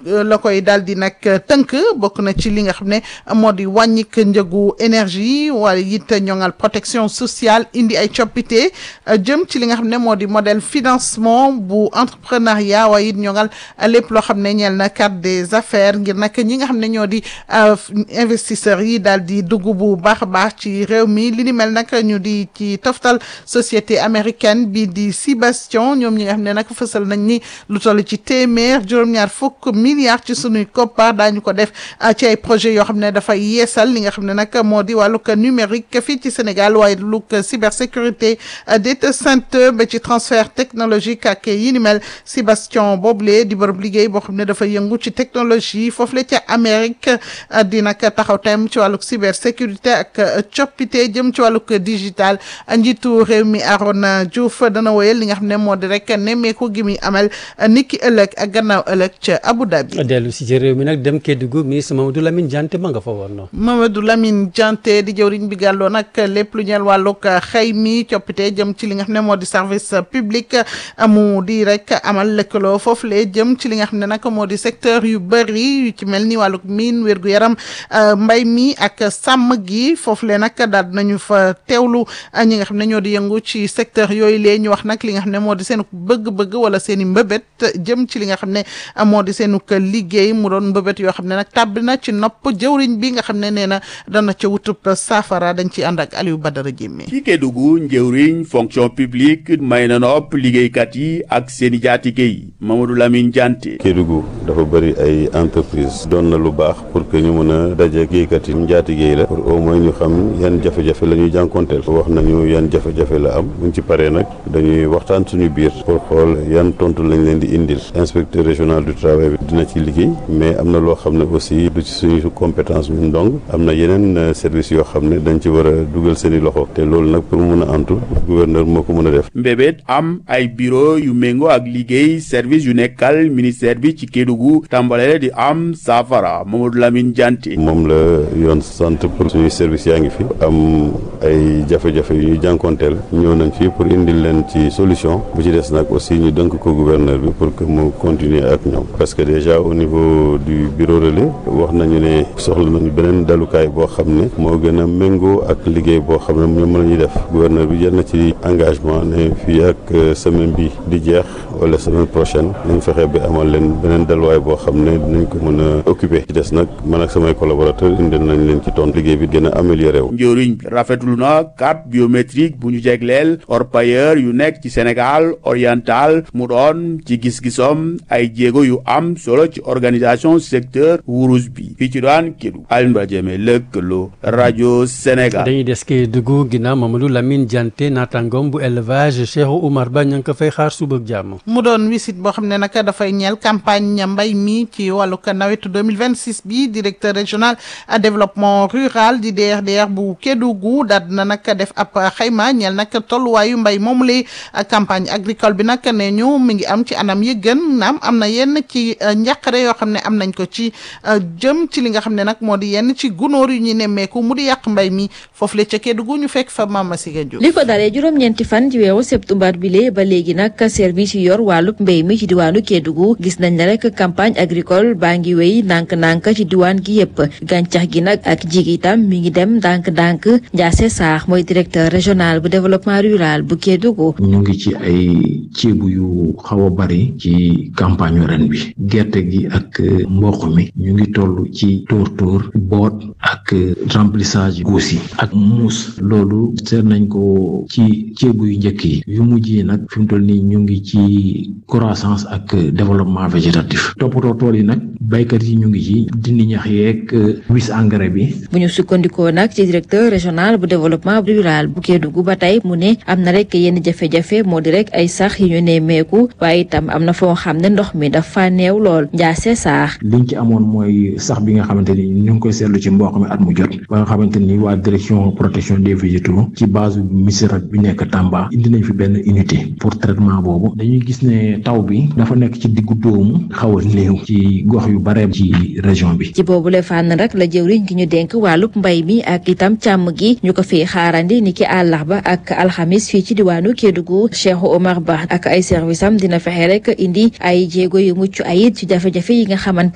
la koy daal di nag tënk bokk na ci li nga xam ne moo di wàññik njëgu énergie waaye it ñoŋal protection sociale indi ay coppite jëm ci li nga xam ne moo di modèle financement bu entrepreneuriat waaye it ñoŋal lépp loo xam ne ñeel na carte des affaires ngir nag ñi nga xam ne ñoo di investisseurs yi daal di dugg bu baax a baax ci réew mi li ni mel nag ñu di ci toftal société américaine bi di Sibastion ñoom ñi nga xam ne nag fësal nañ ni lu toll ci téeméer juróom-ñaar fukk milliards ci sunuy koppar daañu ko def ci ay projet yoo xam ne dafay yeesal li nga xam ne nag moo di wàllug numérique fii ci Sénégal waaye lug cybersécurité data center ba ci transfert technologique ak yi ni mel Sibastion boobule di bërëb liggéey boo xam ne dafa yëngu ci technologie foofu la ca Amérique di nag taxaw tem ci wàllug cybersécurité ak coppite jëm ci wàllug digital njiitu réew mi Arona Diouf dana woyal li nga xam ne moo di rek nemmeeku gi muy amal niki ëllëg ak gannaaw ëllëg ca Abu Dhabi. dellu si ci réew mi nag dem Kédougou ministre Mamadou Lamine Diante ma nga fa woon noonu. Mamadou Lamine Diante di jëwriñ bi gàlloo nag lépp lu ñeel wàllug xëy mi coppite jëm ci li nga xam ne moo di service public mu di rek amal lëkkaloo foofu le jëm ci li nga xam ne nag moo di secteur yu bëri yu ci mel ni wàllug miin wérgu yaram mbay mi ak sàmm gi foofu le nag daal nañu fa teewlu ñi nga xam ne ñoo di yëngu ci secteur yooyu lee ñu wax nag li nga xam ne moo di seen bëgg-bëgg wala seen i mbëbët jëm ci li nga xam ne moo di seenu liggéey mu doon mbëbët yoo xam ne nag tàbbi na ci nopp jëwriñ bi nga xam ne nee na dana ca wutub saafara dañ ci ànd ak Aliou Badara Jémé ci Kédougou njëwriñ fonction publique may na nopp liggéeykat yi ak seeni jaatige yi Mamadou Lamine Diante Kédougou dafa bëri ay entreprise doon na lu baax pour que ñu mën a daje liggéeykat yi njaatige yi la pour au moins ñu xam yan jafe-jafe la ñuy jànkonteel wax nañu yan jafe-jafe la am buñ ci paree nag dañuy waxtaan suñu biir pour xool yan tontu lañ leen di indil inspecteur régional du travail bi dina ci liggéey mais am na loo xam ne aussi du ci suñu compétence ñun dong am na yeneen service yoo xam ne dañ ci war a dugal seen i loxo te loolu nag pour mu mën a antu gouverneur moo ko mën a def mbébét am ay bureau yu méngoo ak liggéey service yu nekkal ministère bi ci Kédougou tàmbale di am saafara Mamadou Lamine Diante moom la yoon sant pour suñuy service yaa ngi fi am ay jafe-jafe yu ñuy jànkonteel ñëw nañ fi pour indil leen ci solution bu ci des nag aussi ñu dënk ko gouverneur bi pour que mu continuer ak ñoom parce que déjà au niveau du bureau relais wax nañu ne soxla nañu beneen dalukaay boo xam ne moo gën a méngoo ak liggéey boo xam ne ñoom la ñuy def gouverneur bi jël na ci engagement ne fii ak semaine bi di jeex wala semaine prochaine nañ fexe bi amal leen beneen daluwaay boo xam ne dinañ ko mën a occuper ci des nag man ak samay collaborateur indil nañ leen ci tontu liggéey bi gën a amélioré wu njëriñ rafetlu na carte biométrique bu ñu jegleel orpailleur yu nekk ci Sénégal oriental mu doon ci gis-gisom ay jéego yu am solo ci organisation secteur wurus bi fii ci daan Kédougou Alioune Badara Diémé lëkkaloo rajo Sénégal. dañuy des Kédougou ginnaaw Mamadou Lamine Diante naataangoom bu élevage Cheikh Oumar Ba ña ngi ko fay xaar suba ak jàmm. mu doon wisit boo xam ne nag dafay ñeel campagne mbay mi ci wàllu nawetu 2026 bi directeur régional développement rural di DRDR bu Kédougou daal na nag def ab xayma ñeel nag tolluwaayu mbay moomu lay campagne agricole bi nag ne ñu mi ngi am ci anam yi gën naam am na yenn ci njàqare yoo xam ne am nañ ko ci jëm ci li nga xam ne nag moo di yenn ci gunóor yu ñuy nemmeeku mu di yàq mbay mi foofu la ca Kédougou ñu fekk fa Mama Siga Diop li ko dalee juróom-ñeenti fan ci weeru septembre bi lee ba léegi nag service yu yor wàllub mbéy mi ci diwaanu Kédougou gis nañ ne rek campagne agricole baa ngi wéy ndànk-ndànk ci diwaan gi yépp gàncax gi nag ak jig itam mi ngi dem ndànk-ndànk Ndiasse Sarr mooy directeur régional bu développement rural bu Kédougou ñu ngi ci ay ceebu yu xaw a bari ci campagne ren bi gerte gi ak mboq mi ñu ngi toll ci tóor tóor boot ak remplissage guus yi ak muus loolu seet nañ ko ci ceebu yu njëkk yi yu mujj yi nag fi mu toll nii ñu ngi ci croissance ak développement végétatif toppatoo tool yi nag baykat yi ñu ngi ci dindi ñax yeeg wis engrais bi bu ñu sukkandikoo nag ci directeur régional bu développement rural bu Kédougou ba tey mu ne am na rek yenn jafe-jafe moo di rek ay sax yi ñu nemmeeku waaye itam am na foo xam ne ndox mi dafa néew lool njaase saax liñ ci amoon mooy sax bi nga xamante ni ñu ngi koy seetlu ci mboq mi at mu jot ba nga xamante ni waa direction protection des végétaux ci base MISRAT bi nekk Tamba indi nañ fi benn unité pour traitement boobu dañuy gis ne taw bi dafa nekk ci diggu dóomu xaw a néew ci gox yu bare ci région bi. ci boobu le fànn rek la jëwriñ gi ñu dénk wàllub mbay mi ak itam càmm gi ñu ko fi xaarandi ni ki àllarba ak alxamis fii ci diwaanu Kédougou Cheikh Omar Ba ak ay service am dina fexe rek indi ay jéego yu mucc ayit ci jafe-jafe yi nga xamante